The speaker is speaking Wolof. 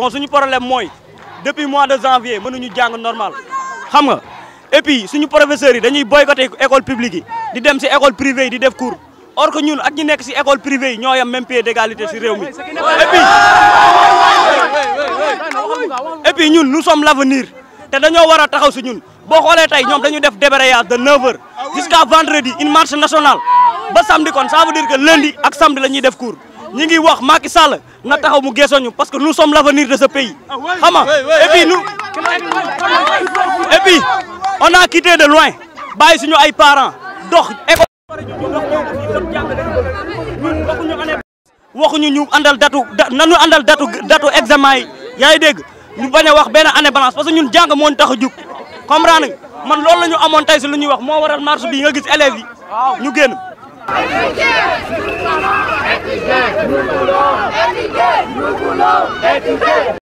bon suñu problème mooy depuis mois de janvier mënuñu jàng normal xam nga et puis suñu professeurs yi dañuy boycotter école publique yi di dem si école privée yi di def cours or que ñun ak ñi nekk si école privée yi ñoo yam même pied d'égalité si réew mi et puis et puis ñun nous sommes l'avenir te dañoo war a taxaw si ñun boo xoolee tey ñoom dañu def débrayage de 9h jusqu'à vendredi une marche nationale ba samedi kon ça veut dire que lundi ak samedi la ñuy def cours ñi ngi wax Macky Sall na taxaw mu geesoñu parce que nous sommes l'avenir de ce pays xam nga et puis nous et puis on a quitté de loin bàyyi suñu ay parents dox école waxuñu ñu àndal datu nanu àndal datu datu examen yi yaa ngi dégg ñu bañ a wax benn année balance parce que ñun jàng moo ñu tax a jug comprendre nga man loolu la ñu amoon tey si lu ñuy wax moo waral marche bi nga gis élèves yi ñu génn. Étudier, nous voulons étudier, nous voulons étudier.